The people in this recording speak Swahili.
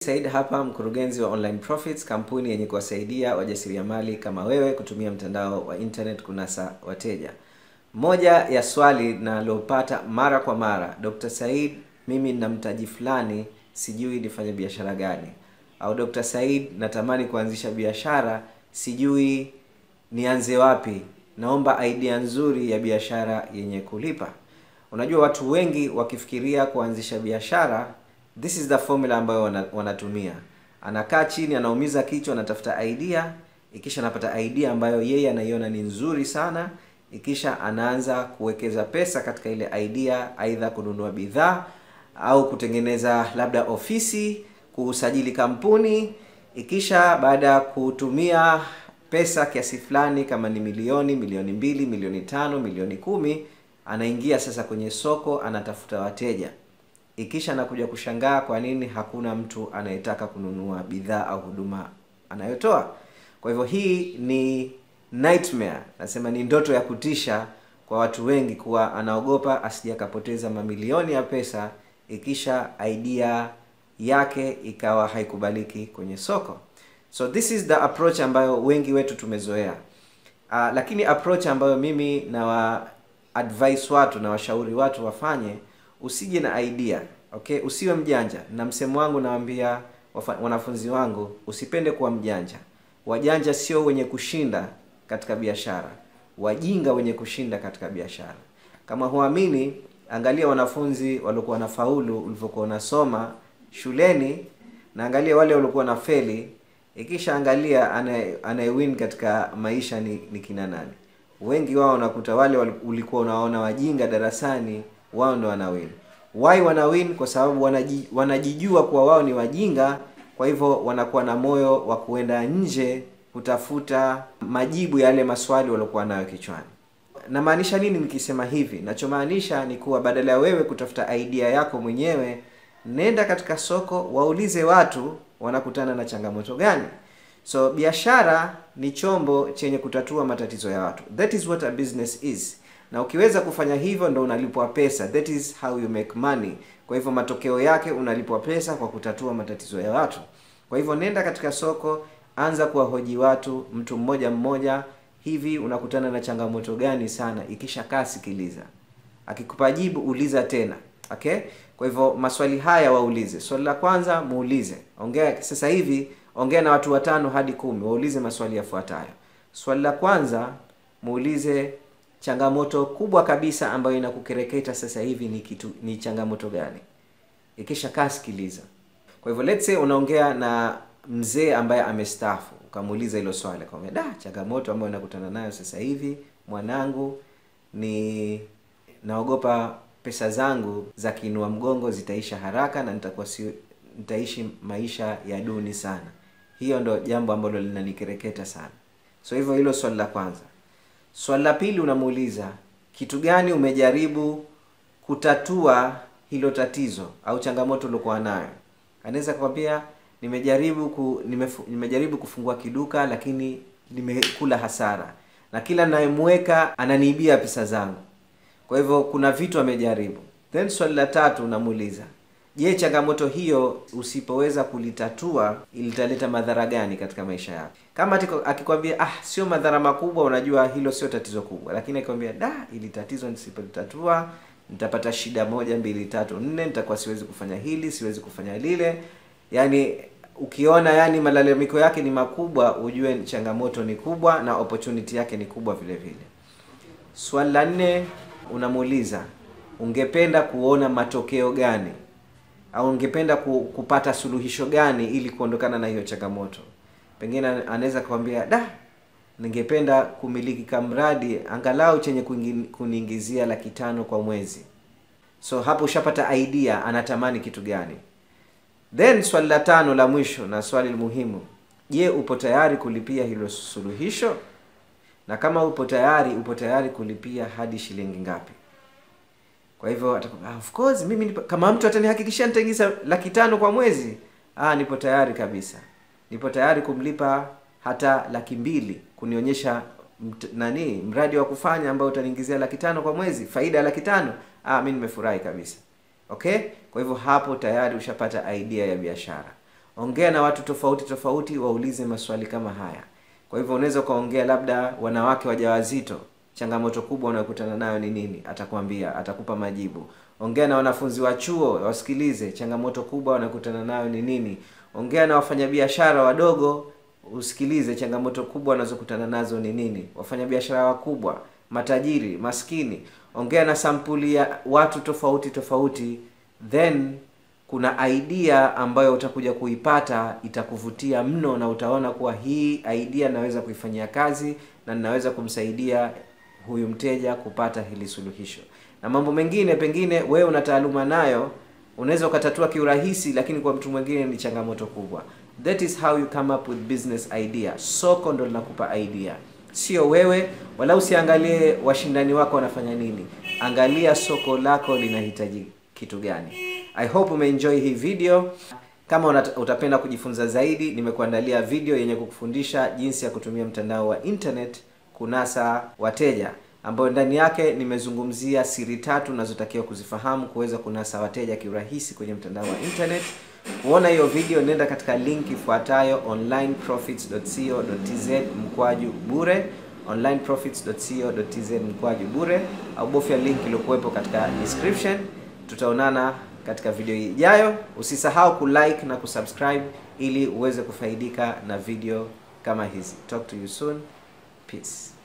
Said hapa, mkurugenzi wa Online Profits, kampuni yenye kuwasaidia wajasiriamali kama wewe kutumia mtandao wa internet kunasa wateja. Moja ya swali nalopata mara kwa mara, Dr. Said, mimi nina mtaji fulani, sijui nifanye biashara gani? Au Dr. Said, natamani kuanzisha biashara, sijui nianze wapi? Naomba idea nzuri ya biashara yenye kulipa. Unajua watu wengi wakifikiria kuanzisha biashara, this is the formula ambayo wana, wanatumia. Anakaa chini, anaumiza kichwa, anatafuta idea, ikisha anapata idea ambayo yeye anaiona ni nzuri sana, ikisha anaanza kuwekeza pesa katika ile idea, aidha kununua bidhaa au kutengeneza labda ofisi, kusajili kampuni. Ikisha baada ya kutumia pesa kiasi fulani, kama ni milioni, milioni mbili, milioni tano, milioni kumi, anaingia sasa kwenye soko, anatafuta wateja. Ikisha anakuja kushangaa kwa nini hakuna mtu anayetaka kununua bidhaa au huduma anayotoa. Kwa hivyo hii ni nightmare, nasema ni ndoto ya kutisha kwa watu wengi, kuwa anaogopa asije akapoteza mamilioni ya pesa ikisha idea yake ikawa haikubaliki kwenye soko. So this is the approach ambayo wengi wetu tumezoea. Uh, lakini approach ambayo mimi na wa advise watu na washauri watu wafanye, usije na idea okay, usiwe mjanja. Na msemo wangu nawaambia wanafunzi wangu, usipende kuwa mjanja. Wajanja sio wenye kushinda katika biashara, wajinga wenye kushinda katika biashara. Kama huamini, angalia wanafunzi waliokuwa na faulu ulivyokuwa unasoma shuleni, na angalia wale waliokuwa na feli ikisha angalia anayewin katika maisha ni, ni kina nani? Wengi wao unakuta wale ulikuwa unaona wajinga darasani, wao ndo wanawin. Why wanawin? Kwa sababu wanaji, wanajijua kuwa wao ni wajinga, kwa hivyo wanakuwa na moyo wa kuenda nje kutafuta majibu ya yale maswali waliokuwa nayo kichwani. Namaanisha nini nikisema hivi? Nachomaanisha ni kuwa badala ya wewe kutafuta idea yako mwenyewe, nenda katika soko, waulize watu wanakutana na changamoto gani. So biashara ni chombo chenye kutatua matatizo ya watu. That is what a business is. Na ukiweza kufanya hivyo ndo unalipwa pesa. That is how you make money. Kwa hivyo matokeo yake unalipwa pesa kwa kutatua matatizo ya watu. Kwa hivyo nenda katika soko, anza kuwahoji watu mtu mmoja mmoja, hivi unakutana na changamoto gani sana? Ikisha kaa sikiliza, akikupa jibu uliza tena. Okay, kwa hivyo maswali haya waulize. Swali la kwanza muulize, ongea sasa hivi, ongea na watu watano hadi kumi, waulize maswali yafuatayo. Swali la kwanza muulize, changamoto kubwa kabisa ambayo inakukereketa sasa hivi ni kitu, ni changamoto gani? Ikisha kaa sikiliza. Kwa hivyo let's say unaongea na mzee ambaye amestaafu, ukamuuliza hilo swali, akamwambia da, changamoto ambayo nakutana nayo sasa hivi mwanangu ni naogopa pesa zangu za kiinua mgongo zitaisha haraka na nitakuwa si nitaishi maisha ya duni sana. Hiyo ndo jambo ambalo linanikereketa sana. So hivyo, hilo swali la kwanza. Swali la pili unamuuliza kitu gani umejaribu kutatua hilo tatizo au changamoto uliokuwa nayo. Anaweza kukwambia nimejaribu ku, nimefu, nimejaribu kufungua kiduka lakini nimekula hasara na kila ninayemweka ananiibia pesa zangu. Kwa hivyo kuna vitu amejaribu. Then swali la tatu unamuuliza, je, changamoto hiyo usipoweza kulitatua ilitaleta madhara gani katika maisha yako? Kama akikwambia ah, sio madhara makubwa, unajua hilo sio tatizo kubwa, lakini akikwambia da, ili tatizo nisipolitatua nitapata shida moja mbili tatu nne, nitakuwa siwezi kufanya hili, siwezi kufanya lile. Yani ukiona yani malalamiko yake ni makubwa, ujue changamoto ni kubwa na opportunity yake ni kubwa vile vile. Swali la nne unamuuliza ungependa kuona matokeo gani au ungependa kupata suluhisho gani ili kuondokana na hiyo changamoto. Pengine anaweza kukwambia da, ningependa kumiliki kamradi angalau chenye kuniingizia laki tano kwa mwezi. So hapo ushapata idea anatamani kitu gani. Then swali la tano la mwisho na swali muhimu, je, upo tayari kulipia hilo suluhisho? Na kama upo tayari, upo tayari kulipia hadi shilingi ngapi? Kwa hivyo atakwambia of course mimi nipo, kama mtu atanihakikishia nitaingiza laki tano kwa mwezi, ah, nipo tayari kabisa, nipo tayari kumlipa hata laki mbili kunionyesha mt, nani mradi wa kufanya ambao utaniingizia laki tano kwa mwezi, faida ya laki tano. Ah, mimi nimefurahi kabisa. Okay, kwa hivyo hapo tayari ushapata idea ya biashara. ongea na watu tofauti tofauti waulize maswali kama haya kwa hivyo unaweza ukaongea labda wanawake wajawazito changamoto kubwa unayokutana nayo ni nini atakwambia atakupa majibu ongea na wanafunzi wa chuo wasikilize changamoto kubwa wanakutana nayo ni nini ongea na wafanyabiashara wadogo usikilize changamoto kubwa wanazokutana nazo ni nini wafanyabiashara wakubwa matajiri maskini ongea na sampuli ya watu tofauti tofauti then kuna idea ambayo utakuja kuipata itakuvutia mno na utaona kuwa hii idea naweza kuifanyia kazi na ninaweza kumsaidia huyu mteja kupata hili suluhisho na mambo mengine pengine wewe una taaluma nayo unaweza ukatatua kiurahisi lakini kwa mtu mwingine ni changamoto kubwa that is how you come up with business idea soko ndo linakupa idea sio wewe wala usiangalie washindani wako wanafanya nini angalia soko lako linahitaji kitu gani i hope umeenjoy hii video kama unat- utapenda kujifunza zaidi nimekuandalia video yenye kukufundisha jinsi ya kutumia mtandao wa internet kunasa wateja ambayo ndani yake nimezungumzia siri tatu unazotakiwa kuzifahamu kuweza kunasa wateja kiurahisi kwenye mtandao wa internet kuona hiyo video nenda katika link ifuatayo onlineprofits.co.tz mkwaju bure onlineprofits.co.tz mkwaju bure au bofya link iliyokuwepo katika description tutaonana katika video ijayo usisahau kulike na kusubscribe ili uweze kufaidika na video kama hizi talk to you soon peace